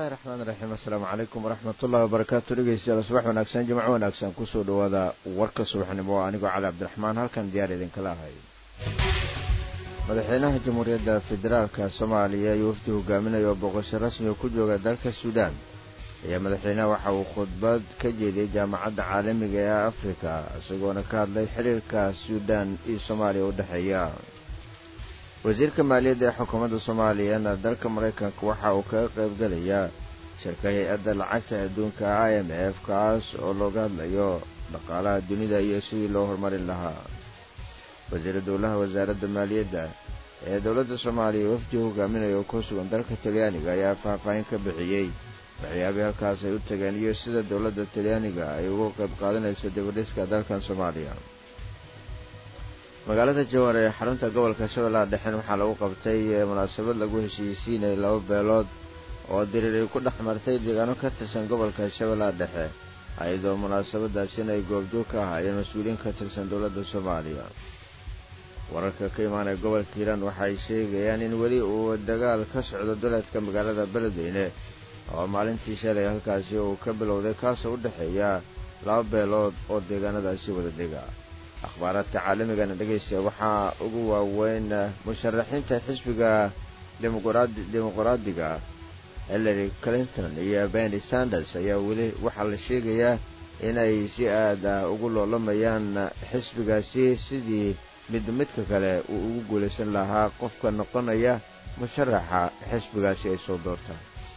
bismillahi raxmaan raxiim assalaamu calaykum waraxmatullahi wabarakaatu dhegeystayaal subax wanaagsan jimco wanaagsan kusoo dhawaada warka subaxnimo oo anigoo cali cabdiraxmaan halkan diyaar idinkala ahay madaxweynaha jamhuuriyadda federaalka soomaaliya iyo wafdi hogaaminaya oo boqosho rasmiga ku jooga dalka suudaan ayaa madaxweynaha waxa uu khudbad ka jeediyey jaamacadda caalamiga ee afrika isagoona ka hadlay xiriirka suudaan iyo soomaaliya u dhexeeya wasiirka maaliyadda ee xukuumadda soomaaliyana dalka maraykanka waxa uu kaga qaybgalayaa shirka hay-adda lacagta adduunka i m f kaas oo looga hadlayo dhaqaalaha dunida iyo sidii loo horumarin lahaa wasiira dowlaha wasaaradda maaliyadda ee dowladda soomaaliya wafdi hogaaminaya oo ku sugan dalka talyaaniga ayaa faahfaahin ka bixiyey waxyaabihii halkaas ay u tageen iyo sida dowladda talyaaniga ay uga qayb qaadanayso dibadhiska dalkan soomaaliya magaalada jawar ee xarunta gobolka shabeellaha dhexen waxaa lagu qabtay munaasabad lagu heshiisiinayay laba beelood oo dirir ay ku dhex martay deegaano ka tirsan gobolka shabeellaha dhexe ayadoo munaasabadaasina ay goobjoog ka ahaayeen mas-uuliyiin ka tirsan dowladda soomaaliya wararka ka imaanaya gobolka hiiraan waxay sheegayaan in weli uu dagaal ka socdo duleedka magaalada beledweyne oo maalintii shalay halkaasi uu ka bilowday kaasoo u dhexeeya laba beelood oo deegaanadaasi wada dega akhbaaraadka caalamigana dhegaysta waxaa ugu waaweyn musharaxiinta xisbiga dimuqraadiga hillary clinton iyo benny sanders ayaa weli waxaa la sheegayaa inay si aad ah ugu loolamayaan xisbigaasi sidii mid midka kale uu ugu guulaysan lahaa qofka noqonaya musharaxa xisbigaasi ay soo doortaan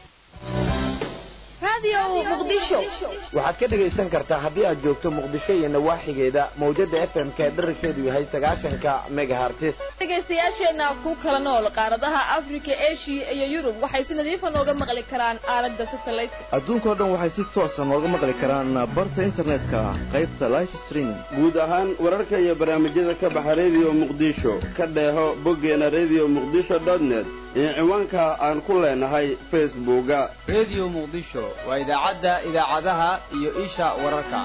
waxaad ka dhegaysan kartaa haddii aad joogto muqdisho iyo nawaaxigeeda mawjada f m ka dherarkeedu yahay sagaashanka megahartis dhegaystayaasheenna ku kala nool qaaradaha afrika eshiya iyo yurub waxay si nadiifa nooga maqli karaan aalada satellite adduunkao dhan waxay si toosa nooga maqli karaan barta internetka qaybta life streaming guud ahaan wararka iyo barnaamijyada ka baxa redio muqdisho ka dheeho boggeena redio muqdisho net iyo ciwaanka aan ku leenahay facebooka redio muqdisho waa idaacadda idaacadaha iyo isha wararka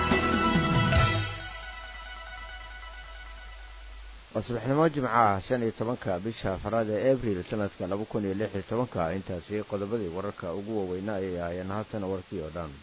waa subaxnimo jimcaha shan iyo tobanka bisha afaraad ee abril sanadka laba kun iyo lix iyo tobanka intaasi qodobadii wararka ugu waaweynaa ayay ahaayeen haatan warkii oo dhan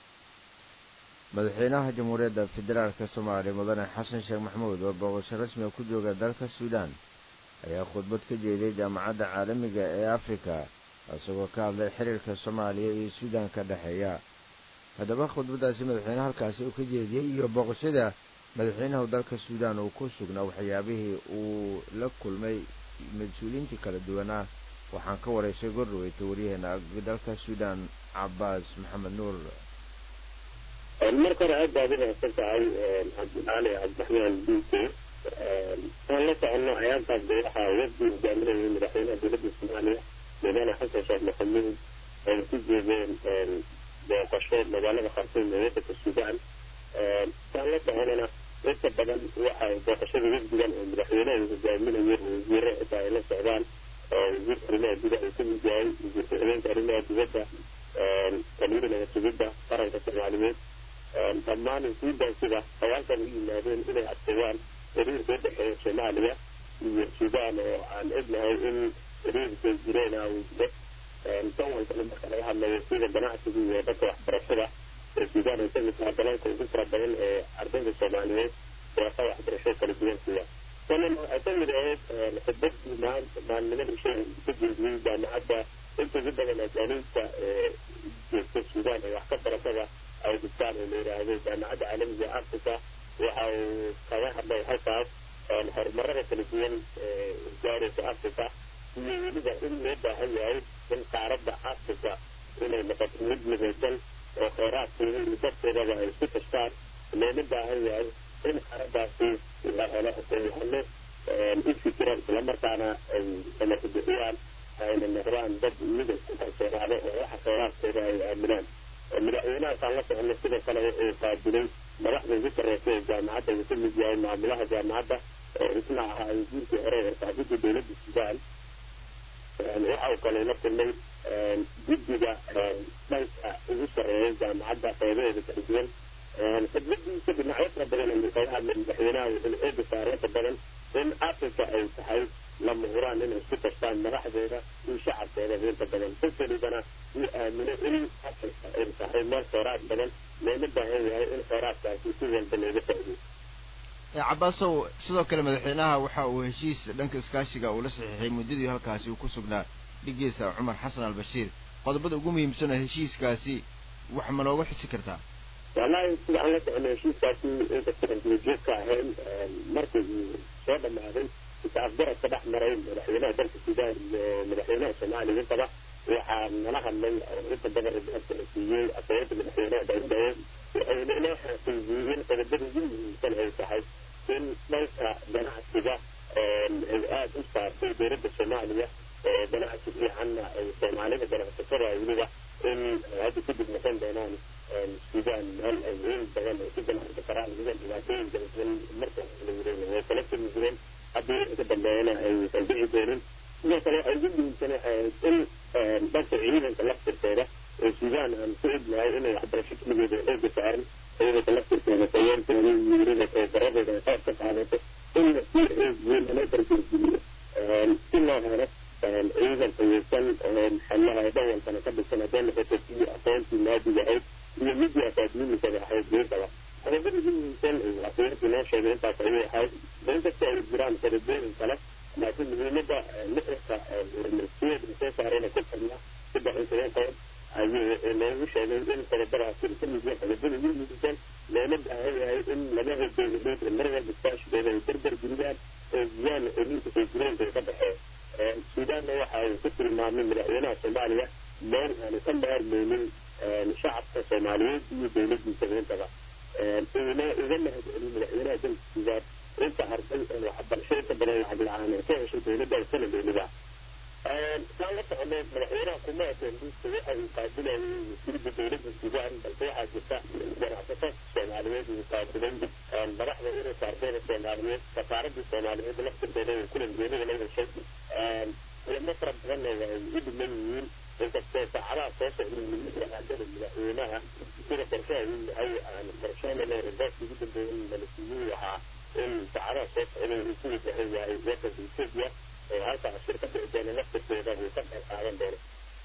madaxweynaha jamhuuriyadda federaalka soomaaliya mudane xasan sheekh maxamuud oo booqasho rasmiga ku jooga dalka suudaan ayaa khudbad ka jeediyey jaamacadda caalamiga ee afrika isagoo ka hadlay xiriirka soomaaliya iyo suudaan ka dhexeeya haddaba khudbaddaasi madaxweyneha halkaasi uu ka jeediyey iyo booqashada madaxweynaha dalka suudaan uu ku sugnaa waxyaabihii uu la kulmay mas-uuliyiintii kala duwanaa waxaan ka waraysay gordhaweyta waryaheena dalka suudaan cabaas maxamed nuur marka hore aad baad u mahadsan tahay cabdicali cabdiraxmaan duuke aan la soconno ayaantaas de waxaa wafdi hogaaminayay madaxweynaha dowladda soomaaliya madaane xasan sheekh maxamuud ay ku jeedeen booqasho magaalada khartuum ee wadanka suudaan saan la soconana inta badan waxay booqashada wafdigan oo madaxweynaha hogaaminaya wasiire xitaa ay la socdaan wasiirka arrimaha gudaha uu kamid yahay wasiirka habeenka arrimaha dibadda taliyihi nabadsugidda qaranka soomaaliyeed dhammaan suudaan sida hawaalkan u yimaadeen inay adkeeyaan xiriirka u dhexeeya soomaaliya iyo suudaan oo aan egnahay in xiriirka jireen uu jiro dan walbana marka laga hadlayo sida ganacsiga iyo dhanka waxbarashada ee suudaan ay kamid tahay dalalka ugu fara badan ee ardayda soomaaliyeed deeqa waxbarasho kala duwan siya sanan waxay kamid ahayd khudbadii maalnimadii shay ka jeediyey jaamacadda inta ugu badan ajaaniibta ee joogta suudaan ee wax ka baratada ay dhigtaan oo la yidhaahdo jaamacadda caalamiga africa waxa uu kaga hadlay halkaas horumarada kala duwan ee gaaraysa africa iyo weliba in loo baahan yahay in qaaradda africa inay noqoto mid midaysan oo kheyraadkeeda iyo dadkeedaba ay isku tashtaan loona baahan yahay in qaaraddaasi la helo aqoonyahano u fikiraan islamarkaana ay samaka bixiyaan ayna noqdaan dad midab ku kalsoonaado oo waxa kheyraadkeeda ay aaminaan madaxweynahaasaan la soconno sidoo kale uu qaabilay madaxda ugu sarreysa ee jaamacadda uu ka mid yahay maamulaha jaamacadda oo isna ahaa wasiirkii hore ee saxaafadda dowladda suudaan waxa uu kale la kulmay guddiga dhanka ugu sarreeya jaamacadda qeybaheeda kala duwan khidmadiisa dhinacyo fara badan ayuu kaga hadlay madaxweynaha wuxuuna eega saareynta badan in africa ay tahay lama huraan inay isku tashtaan madaxdeeda iyo shacabkeeda inta badan qofelibana uu aamino in afrika ay tahay meel kheyraad badan loona baahan yahay in kheyraadkaasi si walba looga faa'iido cabaasow sidoo kale madaxweynaha waxa uu heshiis dhanka iskaashiga uu la saxiixay muddadii halkaasi uu ku sugnaa dhigiisa cumar xasan albashiir qodobada ugu muhiimsana heshiiskaasi wax ma nooga xisi kartaa wallahi sida aan la socono heshiiskaasi inkastaan duwajoogka ahayn markii uu soo dhamaaday isa afgaradka dhex maray madaxweynaha dalka suudaan iyo madaxweynaha soomaaliya intaba waxaa nala hadlay inta badan ribaadka la siiyey afayada madaxweynaha daawudaye waxayna inoo xaqiijiyey in qodobada ugu muhiimsan ay tahay in dhanka ganacsiga ay aada u saartay dowladda soomaaliya ganacsi fiicanna ay soomaalida ganacsatada weliba in hadda kadib noqon doonaan suudaan meel ay weyn badan ay ku ganacsi karaan weliba dhibaatooyin kala duwan marka la yirahdo way kala timi jireen haddii inka dambeeyana aysan dhici doonin sidoo kale ay ugu muhiimsan in dhanka ciidanka laftirkeeda ee suudaan aan ku idnahay inay waxbarasho keligeeda xooga saaran ciidanka laftirkeeda tayeentooda wiirada tababaradooda ay qayb ka qaadato in si xoog weyn loo dardargeliyo si loo helo ciidan tayeysan maxallaha dhan walbana ka dhisan hadday noqoto sidii aqoontii maadiga ahayd iyo midii akaademikada ahayd geedaba qodobada ugu muhiimsan afayeenkii noo sheegay intaas ayay ahayd inkasta ay jiraan qodobooyin kale laakiin muhiimada nuxurka siyada soo saarayna ku xirna saddex iyo toban qodob ayuu noogu sheegay in qodobadaasi ka mid yahay qodobada ugu muhiimsan loona baahan yahay in labada dowladood ee mar walba iskaashigooda ay darbar geliyaan oo ziyaan celinta soo jireenka ka dhexeeya suudaanna waxa uu ku tilmaamay madaxweynaha soomaaliya meel aanu ka maarmeynin shacabka soomaaliyeed iyo dowladiisa intaba uuna uga mahad celin madaxweynaha dalka suudaan inta arday oo waxbarasho inta badan lacag la-aan ee ka heshay dowladda sana dowlada saan la soconay madaxweynaha kuma atendiista waxa uu qaabilayay wasiirda dowladda suudaan balse waxaa jirta ganacsato soomaaliyeed uu qaabilay madaxda ururka ardayda soomaaliyeed safaaradda soomaaliyeed laftirkeeda uu kulan geerida la heshay kulamo fara badanna way u dhiman yihiin inkastoo saacadaha soo socday shaqaadada madaxweynaha sida qorshaha uu yahay aan qorsheynayna ribaadka ugu dambeeyay malasiiyuu ahaa in saacadaha soo socday uu ku wajahan yahay wadanka ethiopia oo halkaa shirka dhici doona laftirkeeda uu ka qayb qaadan doono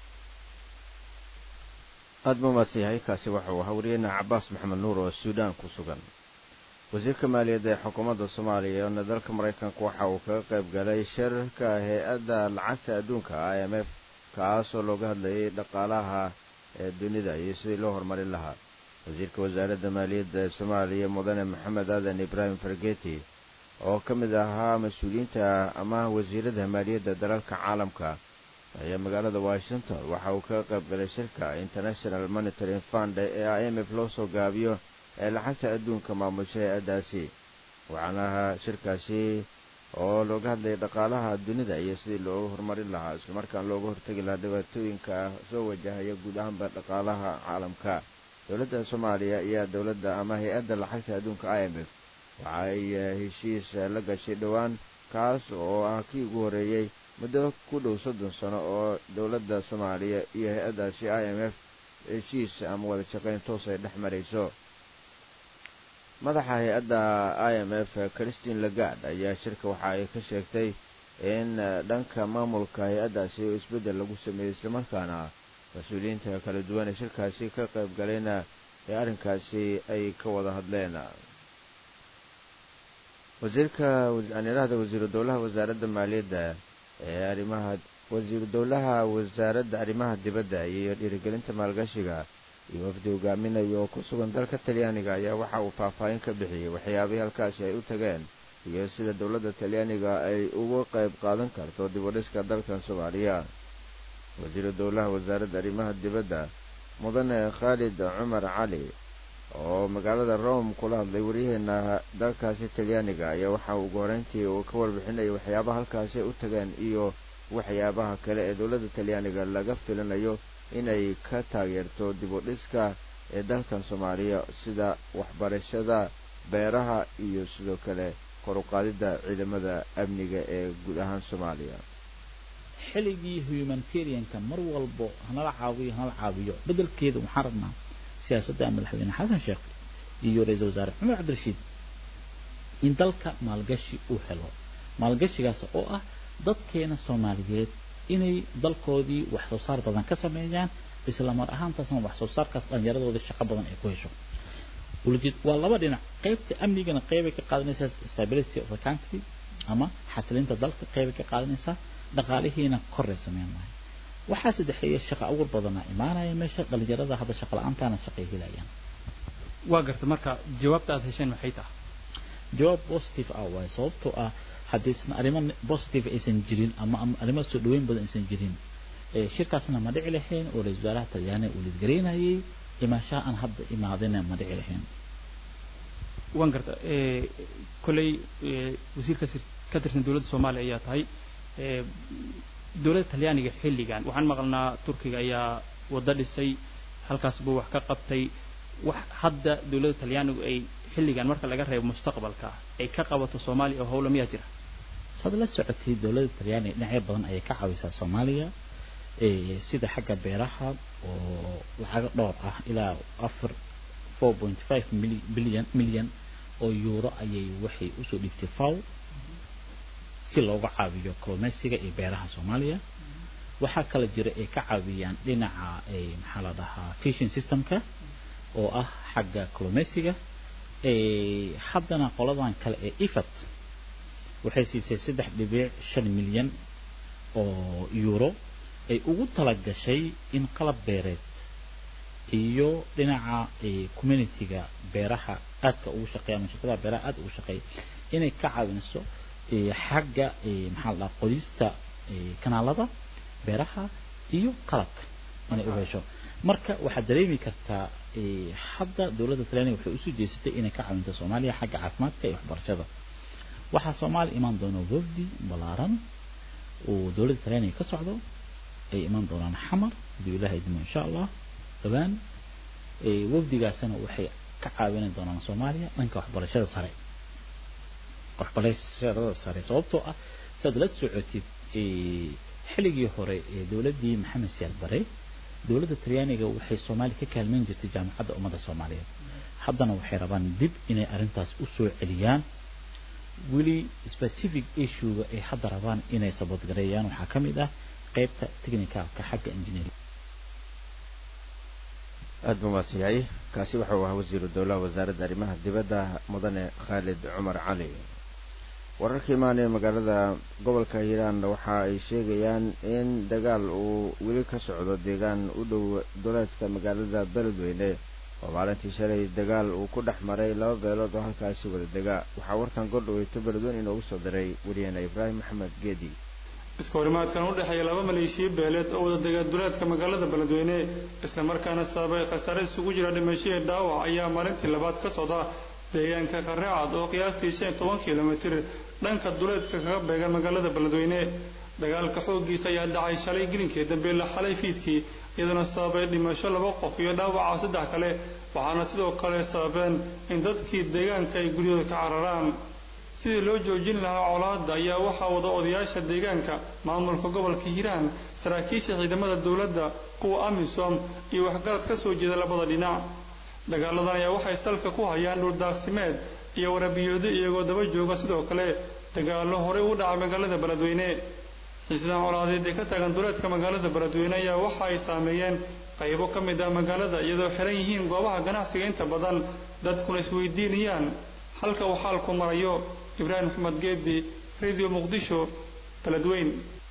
aada ma umaadsan yahay kaasi waxa uu ahaa wariyeyna cabaas maxamed nuur oo suudaan ku sugan wasiirka maaliyadda ee xukuumadda soomaaliya oona dalka maraykanka waxa uu kaga qayb galay shirarka hay-adda lacagta adduunka i m f kaasoo looga hadlayay dhaqaalaha ee dunida iyo sidii loo horumarin lahaa wasiirka wasaaradda maaliyadda ee soomaaliya mudane maxamed aadan ibraahim fargeti oo ka mid ahaa mas-uuliyiinta ama wasiirada maaliyadda dalalka caalamka ayaa magaalada washington waxa uu kaga qayb galay shirka international monitoring fund ee i m f loo soo gaabiyo ee lacagta adduunka maamusha hay-addaasi waxaana ahaa shirkaasi oo looga hadlayay dhaqaalaha dunida iyo sidii loogu horumarin lahaa islamarkaan looga hortegi lahaa dhibaatooyinka soo wajahaya guud ahaanba dhaqaalaha caalamka dowladda soomaaliya ayaa dowladda ama hay-adda lacagta adduunka i m f waxa ay heshiis la gashay dhowaan kaas oo ah kii ugu horreeyey muddo ku dhow soddon sano oo dowladda soomaaliya iyo hay-addaasi i m f heshiis ama wada shaqayn toos ay dhex marayso madaxa hay-adda i m f christine lagard ayaa shirka waxa ay ka sheegtay in dhanka maamulka hay-addaasi oo isbeddel lagu sameeyey islamarkaana mas-uuliyiinta kala duwan ee shirkaasi ka qayb galayna ee arrinkaasi ay ka wada hadleen wasiirka anirahda wasiiru dowlaha wasaaradda maaliyadda ee arrimaha wasiiru dowlaha wasaaradda arrimaha dibadda iyo dhiirigelinta maalgashiga iyo wafdi hogaaminayo oo ku sugan dalka talyaaniga ayaa waxa uu faahfaahin ka bixiyey waxyaabihii halkaasi ay u tageen iyo sida dowladda talyaaniga ay uga qayb qaadan karto dib u dhiska dalkan soomaaliya wasiiru dowlaha wasaaradda arrimaha dibadda mudane khaalid cumar cali oo magaalada rome kula hadlay waryaheena dalkaasi talyaaniga ayaa waxa ugu horeyntii uu ka warbixinayay waxyaabaha halkaasi ay u tageen iyo waxyaabaha kale ee dowladda talyaaniga laga filinayo inay ka taageerto dib u dhiska ee dalkan soomaaliya sida waxbarashada beeraha iyo sidoo kale kor u qaadidda ciidamada amniga ee guud ahaan soomaaliya xilligii humanitarianka mar walbo hanala caawiyo hanala caawiyo bedelkeeda waxaan rabnaa siyaasadda madaxweyne xasan sheekh iyo ra-iisul wasaare cumar cabdirashiid in dalka maalgashi uu helo maalgashigaas oo ah dadkeena soomaaliyeed inay dalkoodii wax soo saar badan ka sameeyaan isla mar ahaantaasna wax soo saarkaas dhallinyaradooda shaqo badan ay ku hesho ulajeed waa laba dhinac qaybta amnigana qeybay ka qaadanaysaa stability of the country ama xasilinta dalka qeybay ka qaadanaysaa dhaqaalihiina koray sameyn lahay waxaa saddexeeya shaqa abuur badanaa imaanaya meesha dhallinyarada hadda shaqa la-aantaana shaqay helayaan waa garta marka jawaabta aad hesheen maxay tahay jawaab positive ah waaye sababtoo ah haddaysan arrimo positive aysan jirin ama ama arrimo soo dhaweyn badan aysan jirin ee shirkaasna ma dhici lahayn oo ra-iisul wasaaraha talyaani uu lidgaraynayay imaanshaha aan hadda imaadina ma dhici lahayn waan garta kolley wasiir ka sir- ka tirsan dowladda soomaaliya ayaa tahay ee, dowladda talyaaniga xilligan waxaan maqalnaa turkiga ayaa waddo dhisay halkaas buu wax ka qabtay wax hadda dowladda talyaanigu ay xilligan marka laga reebo mustaqbalka ay ka qabato soomaaliya oo howla miyaa jira saad la socotay dowladda talyaaniga dhinacyo badan ayay ka caawisaa soomaaliya ee, sida xagga beeraha oo lacago dhowr ah ilaa afar four point five bilyan milyan oo euro ayay waxay usoo dhigtay faw si looga caawiyo kalluumeysiga iyo beeraha soomaaliya waxaa kala jira ay ka caawiyaan dhinaca ee, maxaa la dhahaa fishing systemka oo ah xagga kalluumeysiga ee, haddana qoladan kale ee ifat waxay siisay saddex dhibic shan milyan oo euro ay ugu talagashay in qalab beereed iyo dhinaca ee, communityga beeraha aadka ugu shaqeeya ama shirkadaha beeraha aad ugu shaqeeya inay ka caawinayso ee, xagga ee, maxaa la dhahaa qodista ee, kanaalada beeraha iyo qalabka inay u hesho marka waxaad dareemi kartaa ee, hadda dowladda talyaaniga waxay usoo jeesatay inay ka caawinto soomaaliya xagga caafimaadka iyo waxbarashada waxaa soomaaliya imaan doona wafdi balaaran oo dowladda talyaaniga ka socdo ay imaan doonaan xamar hadii ilaahay idmo insha allah dhawaan ee, wafdigaasina waxay ka caawini doonaan soomaaliya dhanka waxbarashada sare waxbarashada sare sababtoo ah saad la socotid ee, xilligii hore ee dowladdii maxamed siyaad bare dowladda talyaaniga waxay soomaaliya ka kaalmeyn jirtay jaamacadda ummadda soomaaliyeed haddana waxay rabaan dib inay arrintaas u soo celiyaan weli specific issuega ay hadda rabaan inay saboodgareeyaan waxaa ka mid ah qaybta technicalka xagga engineering aad buu mahadsan yahay kaasi waxa uu ahaa wasiiru dowlaha wasaaradda arrimaha dibadda mudane khaalid cumar cali wararka imaanaya magaalada gobolka hiiraan waxa ay sheegayaan in dagaal uu weli ka socdo deegaan u dhow duleedka magaalada beledweyne oo maalintii shalay dagaal uu ku dhex maray laba beelood oo halkaasi wada dega waxaa warkan gordhaweyto beledweyne inoogu soo diray wariyaheena ibraahim maxamed geedi iska horimaadkan u dhexeeya laba maleeshiya beeleed oo wada dega duleedka magaalada beledweyne isla markaana sababay khasaare isugu jira dhimashihii dhaawac ayaa maalintii labaad ka socda deegaanka kareecad oo qiyaastii shan iyo toban kilomitir dhanka duleedka kaga beegan magaalada beledweyne dagaalka xooggiisa ayaa dhacay shalay gelinkii dambe la xalay fiidkii iyaduna sababay dhimasho laba qof iyo dhaawaca saddex kale waxaana sidoo kale sababeen in dadkii deegaanka ay guryahooda ka cararaan sidii loo joojin lahaa colaadda ayaa waxaa wada odayaasha deegaanka maamulka gobolka hiiraan saraakiisha ciidamada dowladda kuwa amisom iyo waxgarad ka soo jeeda labada dhinac dagaaladan ayaa waxay salka ku hayaan dhuldaaqsimeed iyo warabiyoodo iyagoo daba jooga sidoo kale dagaallo horey u dhacay magaalada beledweyne xiisadahan colaadeed ee ka taagan duleedka magaalada beledweyne ayaa waxa ay saameeyeen qaybo ka mid ah magaalada iyadoo xiran yihiin goobaha ganacsiga inta badan dadkuna isweydiinayaan halka uu xaalku marayo ibraahim maxamed geedi radio muqdisho beledweyn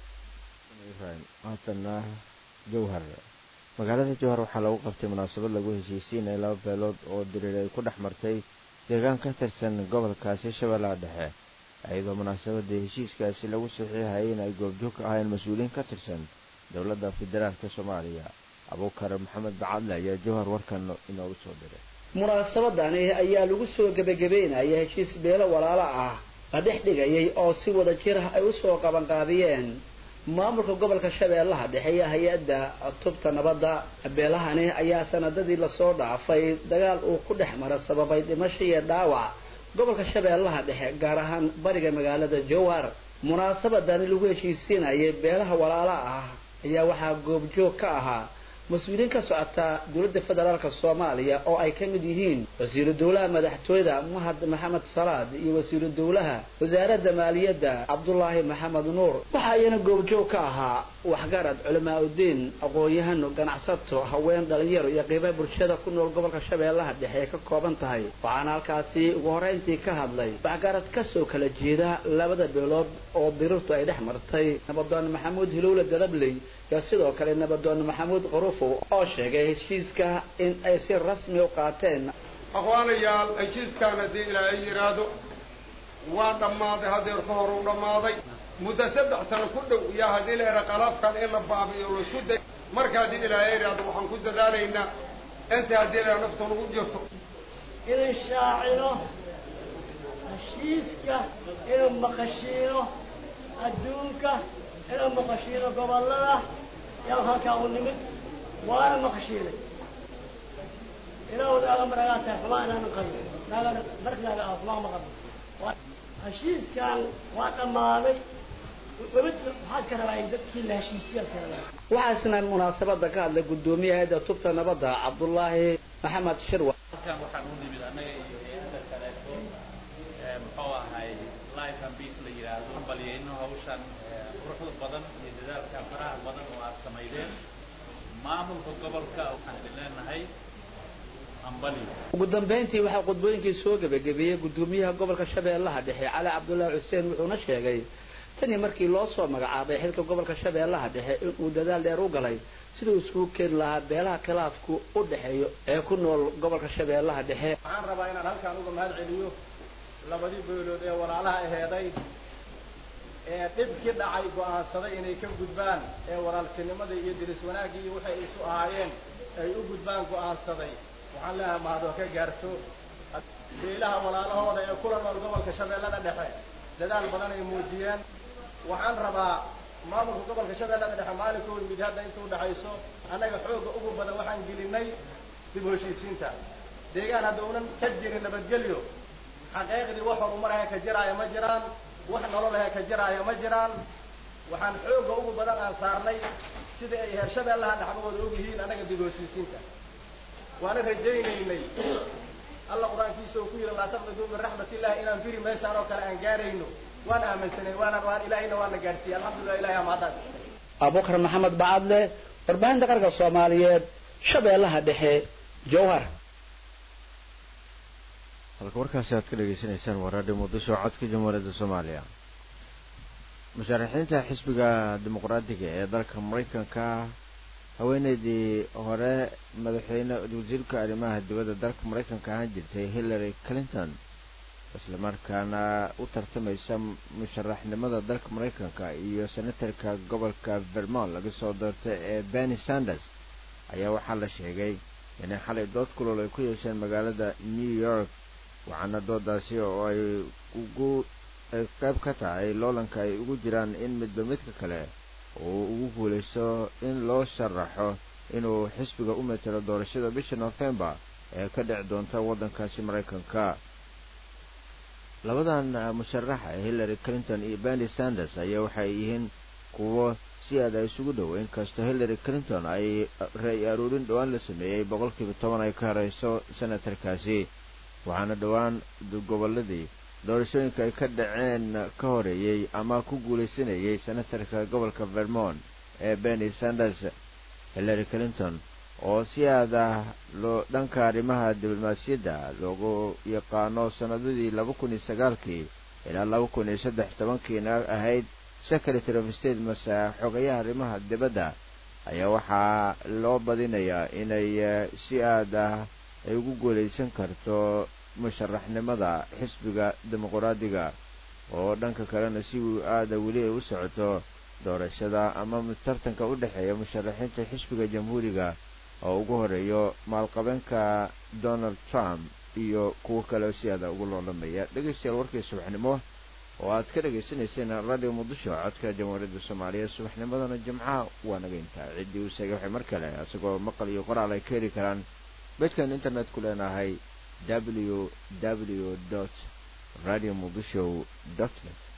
haatana jowhar magaalada jowhar waxaa lagu qabtay munaasabad lagu heshiisiinaya laba beelood oo diriir ay ku dhex martay deegaan ka tirsan gobolkaasi shabeellaha dhexe iyadoo munaasabadii heshiiskaasi lagu saxiixayay in ay goobjoog ka ahayn mas-uuliyiin ka tirsan dowladda federaalka soomaaliya abuukar maxamed bacadle ayaa jowhar warkan inoogu soo diray munaasabadani ayaa lagu soo gebagabeynaya heshiis beelo walaalo ah la dhex dhigayay oo si wada jir ah ay usoo qabanqaabiyeen maamulka gobolka shabeellaha dhexe iyo hay-adda tubta nabadda beelahani ayaa sanadadii lasoo dhaafay dagaal uu ku dhex mara sababay dhimasho iyo dhaawac gobolka shabeellaha dhexe gaar ahaan bariga magaalada jowhar munaasabadani lagu heshiisiinayay beelaha walaalo ah ayaa waxaa goobjoog ka ahaa mas-uuliyiin ka socota dowladda federaalka soomaaliya oo ay ka mid yihiin wasiiru dowlaha madaxtooyada mahad maxamed salaad iyo wasiiru dowlaha wasaaradda maaliyadda cabdulaahi maxamed nuur waxa iyana goobjoog ka ahaa waxgarad culamaa udiin aqoon-yahano ganacsato haween dhalinyaro iyo qiiba bulshada ku nool gobolka shabeellaha dhexe ay ka kooban tahay waxaana halkaasi ugu horreyntii ka hadlay waxgarad kasoo kala jeeda labada beelood oo dirirtu ay dhex martay nabadoon maxamuud hilowle dadabley iyo sidoo kale nabadoon maxamuud qurufow oo sheegay heshiiska in ay si rasmi u qaateen aqwaanayaal heshiiskaan haddii ilaahay yidhaahdo waa dhammaaday hadeer ka hor u dhammaaday muddo saddex sano ku dhow iyo haddii la yidhaha qalaafkan in la baabiyo laisku day marka haddii ilaahay yidhaahdo waxaan ku dadaalaynaa inta haddii la nafta nagu jirto inuu shaacino heshiiska inuu maqashiino adduunka inuu maqashiino gobollada yaa halkaa u nimid waana maqashiinay ilaahooda aga maragaa tahay xumaa inaanan qabin naagana barknaaga ah xumaa ma qabin heshiiskan waa dhammaaday wabid waxaad ka rabaa in dadkii la heshiisiyaad ka rabaa waxaa isna munaasabada ka hadlay guddoomiyaha hayadda tubta nabadda cabdullaahi maxamed shirwa halkan waxaan u nimid annaga iyo hay-adda kaleeto muxuu ahay life and peace la yidhaahdo baliyeyno hawshan quruxda badan iyo dadaalka faraha badan oo aad samaydeen maamulka gobolka waxaan idin leenahay ugu dambeyntii waxaa khudbooyinkii soo gebagabeeyey guddoomiyaha gobolka shabeellaha dhexe cali cabdullaahi xuseen wuxuuna sheegay tanii markii loo soo magacaabay xilka gobolka shabeellaha dhexe inuu dadaal dheer u galay siduu iskugu keeni lahaa beelaha khilaafku u dhexeeyo ee ku nool gobolka shabeellaha dhexe waxaan rabaa inaan halkaan uga mahad celiyo labadii beelood ee walaalaha aheeday ee dhibkii dhacay go'aansaday inay ka gudbaan ee walaaltinimada iyo diris wanaaggii iyo waxay isu ahaayeen ay u gudbaan go'aansaday waxaan leeyahay mahadoo ka gaarto beelaha walaalahooda ee kula nool gobolka shabeellada dhexe dadaal badan ay muujiyeen waxaan rabaa maamulka gobolka shabeellada dhexe maalinkuu yimid hadda inta udhexayso annaga xoogga ugu badan waxaan gelinay dib u heshiisiinta deegaan hadda unan ka jirin nabadgelyo xaqiiqdii wax horumaraha ka jiraaya ma jiraan wax nololaha ka jiraaya ma jiraan waxaan xoogga ugu badan aan saarnay sida ay heer shabeellaha dhexdooda og yihiin annaga dib u heshiisiinta waana rajaynaynay alla qur-aankiisa uu ku yidhi laa taqnaduu min raxmat illahi inaan firi meeshaan oo kale aan gaarayno waan aaminsanay waana waan ilaahayna waana gaarsiiyey alxamdulillah ilahi amaadaas abubakar maxamed bacadle warbaahinta qarka soomaaliyeed shabeellaha dhexe jowhar halka warkaasi aad ka dhegaysanaysaan waa raadhiyo muqdisho codka jamhuuriyadda soomaaliya musharaxiinta xisbiga dimuqraadiga ee dalka maraykanka haweeneydii hore madaxweyne wasiirka arrimaha dibadda dalka maraykanka ahaan jirtay hillary clinton islamarkaana u tartamaysa musharaxnimada dalka maraykanka iyo senatarka gobolka vermont laga soo doortay ee benny sanders ayaa waxaa la sheegay inay xalay dood kulol ay ku yeesheen magaalada new york waxaana doodaasi oo ay ugu ay qayb ka tahay loolanka ay ugu jiraan in midba midka kale uu ugu guulaysto in loo sharaxo inuu xisbiga u matelo doorashada bisha november ee ka dhici doonta waddankaasi maraykanka labadan musharaxa ee hillary clinton iyo benny sanders ayaa waxay yihiin kuwo si aad ay isugu dhow inkastoo hillary clinton ay ra-y aruurin dhowaan la sameeyey boqolkiiba toban ay ka horeyso senatarkaasi waxaana dhowaan goboladii doorashooyinka ay ka dhaceen ka horeeyey ama ku guulaysanayay senatarka gobolka vermont ee benny sanders hillary clinton oo si aad ah loo dhanka arrimaha diblomaasiyadda loogu yaqaano sanadadii laba kun iyo sagaalkii ilaa laba kun iyo saddex tobankiina ahayd secretary of state mase xogayaha arrimaha dibadda ayaa waxaa loo badinayaa inay si aad ah ay ugu guulaysan karto musharaxnimada xisbiga dimuqraadiga oo dhanka kalena si aada weli ay u socoto doorashada ama tartanka u dhexeeya musharaxiinta xisbiga jamhuuriga oo ugu horeeyo maalqabeenka donald trump iyo kuwo kale si aada ugu loolamaya dhegeystayaal warkii subaxnimo oo aad ka dhagaysanayseen radio muqdisho codka jamhuuriyadda soomaaliya subaxnimadana jimcaha waa naga intaa ciddii u sheegay waxay mar kale isagoo maqal iyo qoraal ay ka heli karaan bedkan internet ku leenahay w w dot radio muqdisho dot net